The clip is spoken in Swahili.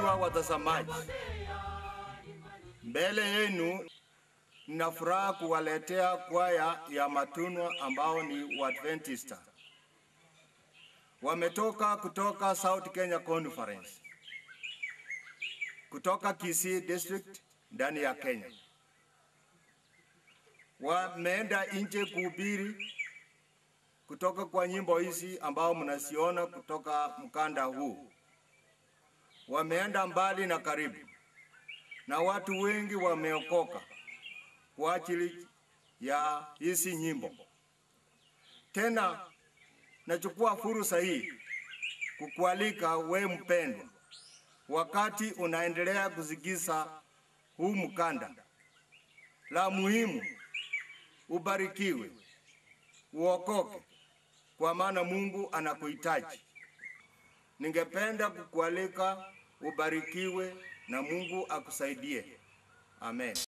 Wapendwa watazamaji, mbele yenu nina furaha kuwaletea kwaya ya Matunwa ambao ni Waadventista. Wametoka kutoka South Kenya Conference, kutoka Kisii District ndani ya Kenya. Wameenda nje kuhubiri kutoka kwa nyimbo hizi ambao mnaziona kutoka mkanda huu. Wameenda mbali na karibu, na watu wengi wameokoka kwa ajili ya hizi nyimbo. Tena nachukua fursa hii kukualika we mpendwa, wakati unaendelea kusikiza huu mkanda, la muhimu ubarikiwe, uokoke, kwa maana Mungu anakuhitaji. Ningependa kukualika ubarikiwe na Mungu akusaidie. Amen.